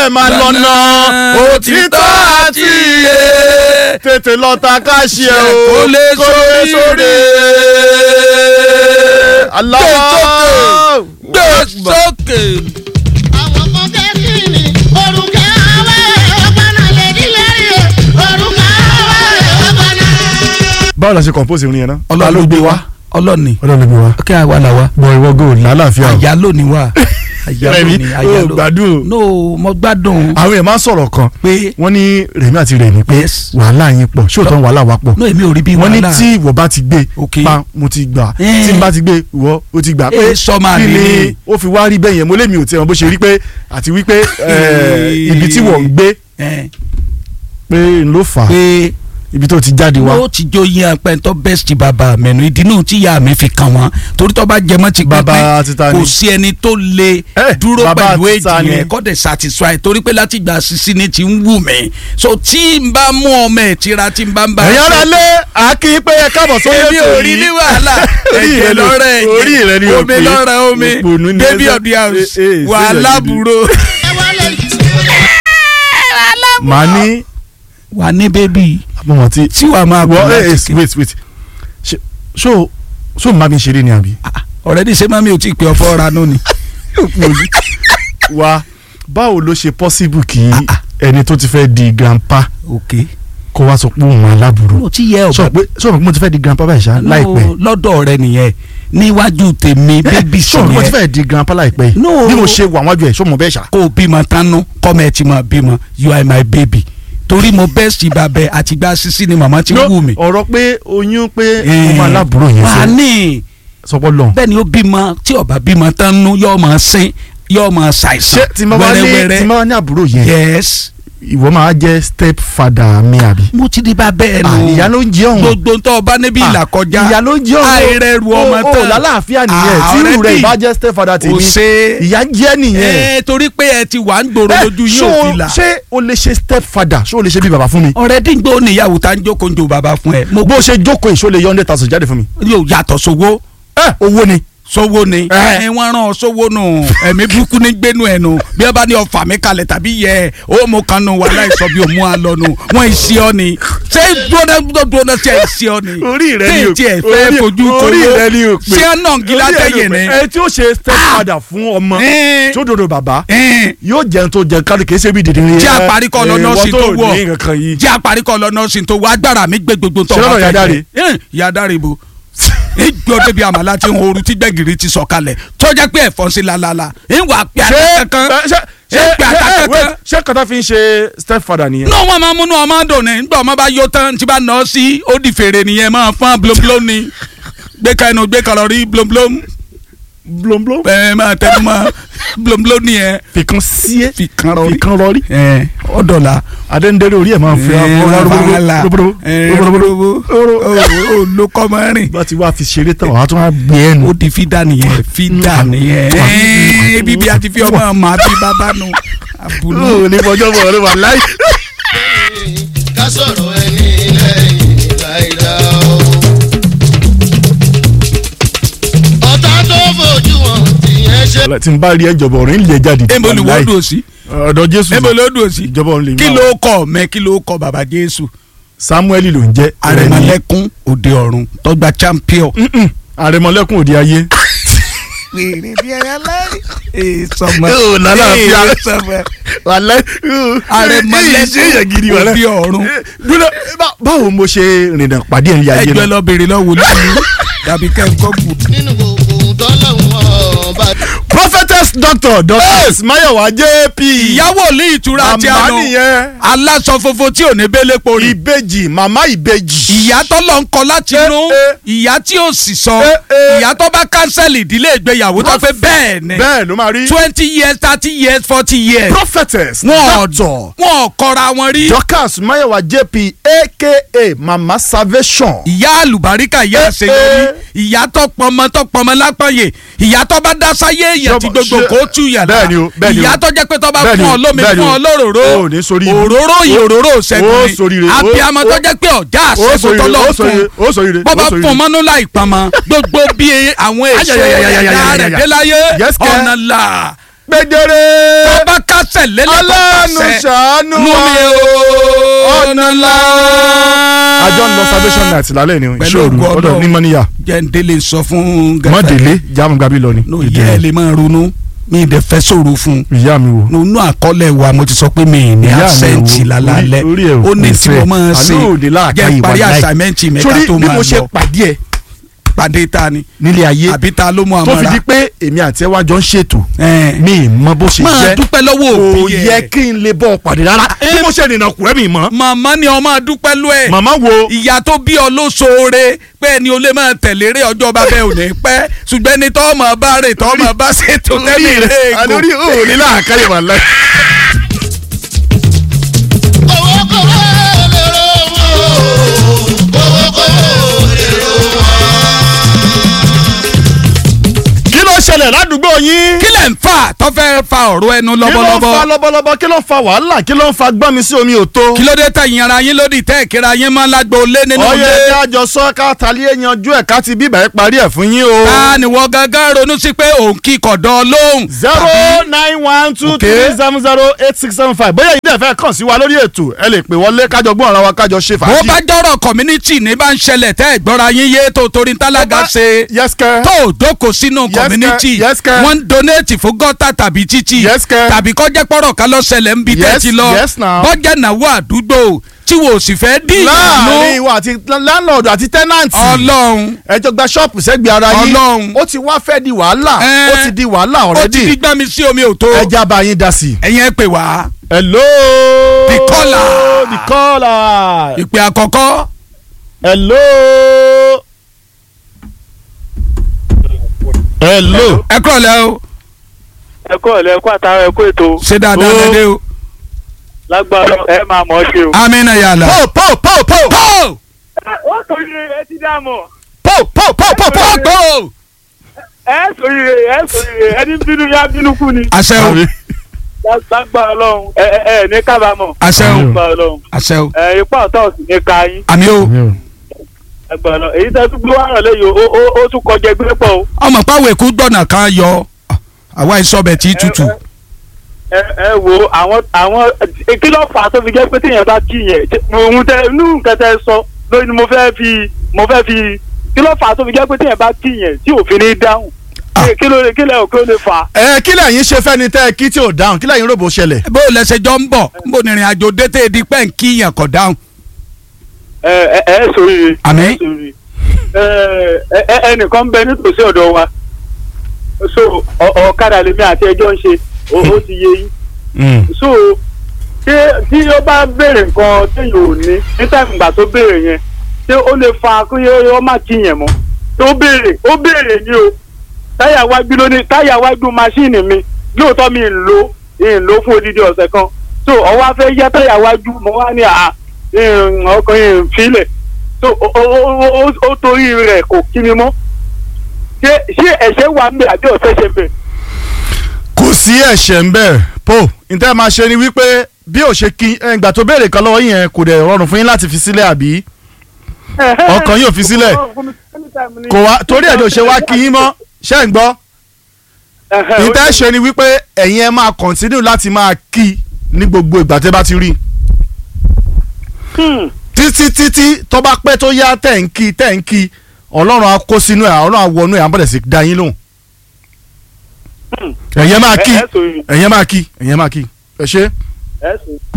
ẹ̀ máa lọ́nà òtítọ́ àti iye tètè lọ ta káṣí ẹ o Kó lè sóríire. Allah gbé sókè. àwọn kan kẹ́kì ni orúkẹ àwẹ̀ ọ̀gbọ́nà lèdí lẹ́rìí orúkẹ àwẹ̀ ọ̀gbọ́nà. báwo la ṣe compose orin yẹn náà ọlọ́run ló gbé wa ọlọ́ni ọlọ́run ló gbé wa kí àwa là wa bọ̀ ìwọ gò lálàáfíà o àyálò ni wa àyálò Rẹ̀mí, ni o àyálò gbádùn o. no mo gbádùn àwọn èèyàn máa ń sọ̀rọ̀ kan pé wọ́n ní Rẹ̀mí àti Rẹ̀mí pé Yes. wàhálà yín pọ̀ ṣóòtọ́ wàhálà wa pọ̀ no èmi ò rí bí wọ́n ní wàhálà tí ìwọ bá ti gbé Ok. pa mo ti gbà Eh. tí n bá ti gbé ìwọ o ti gbà Eh, sọ́mà kí ni ni mí. ó fi wá rí bẹ́ẹ̀ yẹn mo lé mi ò tiẹ̀ mọ̀ bó ṣe rí pé àti wípé eh, ibi tí wọ́n ń gbé ẹ pé n ló fà á pé ibi tó ti jáde wá ó ti jó yín apẹ́ntọ́ bẹ́ẹ̀sì bàbá mẹ́nu ìdínú tí ìyá mi fi kàn wọ́n torí tó bá jẹmọ́ ti Bàbá pínpín títa ni. kò sí ẹni tó lè Eh, dúró bàbá pẹ̀lú títa èjì ni. yẹn kọ́ dẹ̀ satisfy torí pé láti gbà sísí ni ti ń wù mí so tí n bá mú ọmọ ẹ̀ tíra tí n bá ń bá ẹ̀yin ara lé àákí pé ẹ káàbọ̀ sórí èmi ètò ò rí yìí. ní wàhálà Orí ẹ̀jẹ̀ rẹ ni- lọ́rẹ̀ orí rẹ ni ẹ̀jẹ̀ o omi pé. lọ́rẹ̀ omi Òpònú ni baby ẹ of the sẹ́- house eh, eh, wàhálà sẹ́yìn gidi. búrò ẹ wọlé màá ní wà ní bébì àbọ̀wọ̀n tí tí wàá máa wọ́n láti eh, ké. wait wait Ṣé- ṣó ṣó n bá mi ṣeré ni àbí. ọ̀rẹ́dì ṣé mami ò tí ì pé ọfọ́ ra nù ni. wa báwo ló ṣe possible kí ẹni tó ti fẹ́ di grandpa ok kó wá sọ pé òun aláburú mo ti yẹ sọ ọba pé sọ pé mo ti fẹ́ di grandpa báyìí ṣá láìpẹ́ No, lọ́dọ̀ rẹ nìyẹn níwájú tèmi bébì sí sọ pé mo ti yẹn fẹ́ di grandpa láìpẹ́ yìí No. bí mo ṣe wà wájú ẹ̀ sọ mo bẹ́ẹ̀ ṣá. kó o bímọ tánú kọ́mọ ẹ ti mọ bímọ you are my baby torí mo bẹ́ẹ̀ sí babẹ àtìgbà sísí ni màmá ti wù mí. ọ̀rọ̀ pé oyún pé ọmọ aláburú yẹn wà á ṣe ní sọpọ́ lọ. bẹ́ẹ̀ ni ó bímọ tí ọba bímọ tánú yóò máa sín yóò máa ṣé ṣàìsàn tí mo bá ní tí mo wẹ́rẹ́wẹ́rẹ́ bá ní àbúrò yẹn yes ìwọ máa jẹ́ step father mi àbí. mo ti di bá bẹ́ẹ̀ Ah, nù ìyá ló ń jẹ́ ọ̀hún. gbogbo tó o bá níbi Ah, ìlà kọjá ìyá ló ń jẹ́ ọ̀hún. àìrẹ̀rù ọmọ o tán o lálàáfíà nìyẹn Ah, tí irú rẹ̀ already. ìbá jẹ́ step father kò tèmi ṣe ìyá jẹ́ nìyẹn. ẹ torí pé ẹ ti wà ń gbòòrò Eh, lójú yín ṣó ò o- fi là ṣé o lè ṣe step father ṣé o lè ṣe bí bàbá fún mi. ọ̀rẹ́ dígbò níyàwó tá ń jókòó ń jo bàbá fún ẹ mo bó o ṣe jókòó ìṣó lè yọ hundred thousand jáde fún mi. yóò yàtọ̀ sówó ẹ owó ni. sówó ni Eh. ẹ wọ́n rán ọ sówó nù ẹ̀mí burúkú ní gbénu ẹ̀ nù bí ẹ bá ní ọfà mi kalẹ̀ tàbí yẹ ó mo kan nù wà láìsọ bí òmu àlọ́ nù wọ́n ìsí ọ ni ṣé dúró dúró sí ẹ̀ ìsí ọ ni orí rẹ ni o tí ẹ fẹ́ orí- fojú kò orí wó rẹ ni o pé ṣé ẹ nà gíga tẹ̀yẹ̀ ni. ẹ tí ó ṣe step father fún ọmọ Eh. tí ó dodo bàbá Eh. yóò jẹun tó jẹun kárí kìí ṣe bí dìde ní. Jẹ́ àparí kọ́ lọ nọ́ọ̀sì tó wọ̀. ní nǹkan yìí. jẹ́ àparíkọ lọ nọ́ọ̀sì tó wá agbára mi gbé gbogbo tó Ṣé lọ́dọ̀ fẹ́ Yàdáre? jẹ. Eh, Yàdáre bo ìgbọ́ débi àmàlà tí ń horu tí gbẹ̀gìrì ti sọ̀kalẹ̀ tó jẹ́ pé ẹ̀fọn sí lalala ìwà pé ṣé àtàkàn ṣé ṣé Ẹ pè ṣé àtàkàn wait, kan. ṣé kọ́tà fi ń ṣe step father nìyẹn. náà wọ́n máa múnú ọmọ dùn ní nígbà ọmọ bá yó tán tí bá nà ọ́ sí ó di fèrè nìyẹn máa fọ́n blomblom ni gbé ka ẹnu gbé kalori blomblom blomblom. ẹ máa tẹnu mọ́ blomblom nìyẹn fìkan sí ẹ fi kan rọrí fìkan rọrí. ẹ ọ̀dọ̀la adéǹdéré orí ẹ̀ máa ń fi olùkọ́mọ́rin bá ti wá fi ṣeré tán wàá tún wá gbé ẹnu. ó di fídà nìyẹn fídà nìyẹn Ẹ́ẹ̀, ibi bí a ti fi ọmọ ọmọ àti bàbá nu abúlé. ó ní fọjọ́ bọ̀ ọ̀rẹ́ wà láì. ká sọ̀rọ̀ ẹni lẹ́yìn láìda o. ọ̀tá tó fojú wọn tìyẹn ṣe. tí n bá rí ẹjọba ọ̀rẹ́ ń lè jáde. ebo ni wọ́n dùn sí ọ̀dọ̀ jésù ebo ló dùn sí ìjọba ọ̀run lè mú kí àwọn. ló kọ mẹ kí ló kọ bàbá jésù samuel ló ń jẹ́ àrẹ̀mọlẹ́kún òde ọ̀run tọ́gbà champion. Mm-mm. àrẹ̀mọlẹ́kún òde ayé. wèrè bí ẹ lẹ́rìí. ee sọmọ Ó, lálàáfíà. ee sọmọ wàlẹ́ àrẹ̀mọlẹ́kún òde ọ̀run. dúró bá- báwo mo ṣe rìnnà pàdé ẹ̀ ń ya ayé ẹgbẹ́ náà. lọ bèrè lọ wòlíì yìí tàbí kẹ́kọ̀ọ́ bù. nínú gbogbo ohun tọ́lọ́hún ọba. prophetess doctor doctor mayowa jp. ìyàwó ní ìtura tí a màmá nù nìyẹn. aláṣọ funfun tí ò ní bẹ́lẹ̀ pori. ìbejì màmá ìbejì. ìyá tó lọ ń kọ láti Eh, inú eh. ìyá tí ò sì sọ Eh, eh. ìyá tó bá kánsẹ́lì ìdílé ìgbéyàwó tó fẹ́ bẹ́ẹ̀ ni bẹ́ẹ̀ ló máa rí. twenty years thirty years forty years prophetess wọn doctor wọn ò kọra wọn rí. dorcas mayowa jp aka mama salvation. ìyá àlùbáríkà ìyá Eh, àṣeyọrí eh. ìyá tó pọnmọ tó pọnmọ lápọ̀yè ìyá tó bá dá sáyé èèyàn tí Ṣé- gbogbo ṣé- kò tú yàrá bẹ́ẹ̀ ni o, bẹ́ẹ̀ ni o. ìyá tó jẹ́ pé tó bá Bẹ́ẹ̀ ni fún o, ọ lómi bẹ́ẹ̀ ni fún o. ọ lóróró O ò ní sórí ibu. òróró yìí O- òróró o ṣẹ́gun sórí ni ire. O- abiyamọ tó o- jẹ́ pé ọ̀já ó àṣẹ́gun sórí tó ire, lọ ó sórí ire, ó sórí ire, fún bọ́bá ó sórí fún ire. mọ́nú láì pamọ́ gbogbo bí àwọn èso Ayayayayayayaya. ẹ̀dá rẹ̀ dé láyé Yes, kẹ́. ọ̀nà là gbẹdẹrẹ. tó bá kásẹ̀ tẹ̀lé Ọlọ́run lẹ́tọ̀ọ́ ṣàánú nú wa. mi o ọ̀nà ńlá. àjọ ń lọ salvation night lálẹ́ ni Pẹ̀lú ìṣòro ògo ọ̀dọ̀ Ọlọ́run. ní mọ́níyà jẹ́ndélé sọ fún gàfẹ́ mọ́délé jáàmù gabi lọ ni. no yẹ ẹ lè máa ronú mi ì dẹ̀ fẹ́ sọ̀rọ̀ fún un ìyá mi wo. nínú àkọọ́lẹ̀ wa mo ti sọ pé mi ì ní Ìyá mi àṣẹ́ǹtì wo, lálálẹ́ orí- orí ẹ̀ ò ó ní tí pèsè. mo máa ṣe Àlọ́ òde láàkáyè jẹ́ parí wàláì. àṣàmẹ́ǹtì mẹ́ta sórí tó bí máa mo ṣe lọ pàdé ẹ pàdé ta ni nílé ayé àbí ta ló mú tó fi àmọ́ra di pé èmi àti ẹ wá jọ ń ṣètò Ẹn. mi ì mọ bó ṣe máa jẹ́ dúpẹ́ lọ́wọ́ kò òbí yẹ ẹ̀ kí n lè bọ́ ọ pàdé rárá bí mo ṣe rìnnà kù ẹ́ mi mọ́. màmá ni ọmọ dúpẹ́ lọ́ ẹ̀ màmá wo ìyá tó bí ọ ló ṣoore pé ẹni o lè máa tẹ̀lé rẹ̀ ọjọ́ bá bẹ́ẹ̀ ò ní pẹ́ ṣùgbọ́n ẹni tọ́ ọmọ bá rè tọ́ ọmọ bá ṣètò tẹ́lẹ̀ rẹ̀ ègò àlórí òòrí làákàyè wà láì. Kówó kówó lèrò wọn. Kówó kówó lèrò wọn. kí ló ṣẹlẹ̀ ládùúgbò yín. kí lẹ̀ ń fà tó fẹ́ fa ọ̀rọ̀ ẹnu kí ló ń fa lọ́bọ̀lọ́bọ̀ lọ́bọ̀lọ́bọ̀ kí ló ń fa wàhálà kí ló ń fa gbọ́n mi sí omi òtó. kí ló dé tẹ̀yìn ara yín lódì tẹ́ ìkíra yín máa lágbo lé nínú ọyẹ ilé ẹjẹ àjọ sọ ká talíé yanjú ẹ ká ti bíbà ẹ parí ẹ fún yín o. ta ni wọ́n gángan ronú sí pé òun kì í kọ̀dọ̀ lóhùn zero nine one two three seven zero eight six seven five bóyá ìdí ẹ̀fẹ́ kàn sí wa lórí ètò ẹ lè pè wọlé kájọ gbọ́n ara wa kájọ ṣe bó fàájì. bá jọ̀rọ̀ community ní bá ń ṣẹlẹ̀ tẹ́ ìgbọ́ra yín yé tó torí tálága ṣe yes kẹ́. tó o jókòó sínú Yes, community sir. Yes, sir. wọ́n ń donate fún gọ́tà tàbí títì Yes, sir. tàbí kọ́jẹ́ pọ̀rọ̀ ká lọ ṣẹlẹ̀ ń bi tẹ́ Yes, ti lọ yes, now. bọ́jà náwó àdúgbò tí wò sì fẹ́ dín láàrin ìyànú ìwọ àti landlord àti tenant. ọlọ́run ẹjọ gba ṣọ́ọ̀pù sẹ́gbẹ̀ẹ́ ara yín. Ọlọ́run. ó ti wá fẹ́ di wàhálà. Ẹ. ó ti di wàhálà ó ti already. di gbá mi sí omi ò tó ẹja bá yín dá sí. ẹ̀yin ẹ pè wá hello. The caller. the caller. ìpè àkọ́kọ́ hello. hello. ẹ kúrọ̀ lẹ́ o ẹ kú ọ̀lẹ́ ẹ kú àtàrà ẹ kú ètò ṣé dáadáa Ó. dédé o lágbára ẹ máa mọ̀ ọ́ ṣe o. amina yàrá. po po po po pọ́ọ̀ ó torí ẹ ti dá mọ̀ po po po po po. pọ́ọ̀ ẹ sòrí rẹ ẹ sòrí rẹ ẹni bínú yá bínú kú ni àṣẹ o lágbára ọlọ́run ẹ ẹ ẹ ní kábàámọ̀ àṣẹ o lágbára ọlọ́run àṣẹ o ẹ ipá ọ̀tá òsì ní ka yín àmì o lágbára ọlọ́run èyí tẹ́ tún gbé wàrà lẹ́yìn o ó ó tún kọjá ẹgbẹ́ pọ̀ o. ọmọ pàwọ̀ èkó gbọ̀nà kan yọ àwa ìsọbẹ̀ tí tutù ẹ ẹ wo àwọn àwọn kí ló fà á tó fi jẹ́ pé téèyàn bá kí yẹn ohun tẹ inú nǹkan tẹ sọ lórí ni mo fẹ́ fi mo fẹ́ fi kí ló fà á tó fi jẹ́ pé téèyàn bá kí yẹn tí òfin ní dáhùn Ah. kí ló kí lẹ́yìn kí ló lè fà á. ẹ kí lẹ́yìn ṣe fẹ́ni tẹ́ ẹ kí tí ò dáhùn kí lẹ́yìn rògbò ṣẹlẹ̀. bó o lẹsẹ jọ ń bọ̀ n bò ní ìrìn àjò dété di pẹ́ ń kí yàn kọ̀ dáhùn. ẹ ẹ ẹ sòrìrì. Àmín. ẹ sòrìrì. ẹ ẹ ẹnìkan ń bẹ nítòsí ọ̀dọ̀ wa so ọ- ọ̀kadà lèmi àti ẹjọ́ ń ṣe ó ó ti yé yín so ṣé tí ó bá béèrè nǹkan téèyàn ò ní ní táìmù ìgbà tó béèrè yẹn ṣé ó lè fa kó yẹ ọ má kí yẹn mọ́ tó béèrè ó béèrè ni o táyà wájú ló ní táyà wájú máṣíìnì mi lóòótọ́ mi ń lo ń lo fún odidi ọ̀sẹ̀ kan so ọwọ́ afẹ́ yá táyà wájú mo wá ní à ọkàn yìí ń filẹ̀ so ó- ó- ó- ó- ó torí rẹ̀ kò kí mi mọ́ ṣé ṣé ẹ̀ṣẹ̀ wà ń bẹ̀ àbí ọ̀sẹ̀ ṣe bẹ̀. kò sí ẹ̀ṣẹ̀ ń bẹ̀ po níta máa ṣe ni wípé bí ò ṣe kí ẹ, ìgbà tó béèrè kan lọ́wọ́ yẹn kò dẹ̀ rọrùn fún yín láti fi sílẹ̀ àbí ọkàn yóò fi sílẹ̀ kò wá torí ẹ̀ ló ṣe wá kí yín mọ́ ṣẹ́ ń gbọ́ níta ṣe ni wípé ẹ̀yin ẹ máa kọ̀ntínú láti máa kí ní gbogbo ìgbà tẹ́ bá ti rí títí títí tó bá pẹ́ tó yá tẹ̀ ń kí tẹ̀ ń kí ọlọ́run á kó sínú ẹ̀ ọlọ́run á wọnú ẹ̀ á bẹ̀rẹ̀ sí dá yín lóhùn ẹ̀yin máa kí ẹ ẹ sòrìrì ẹ̀yin máa kí ẹ̀yin máa kí ẹ ṣe. ẹ sòrìrì.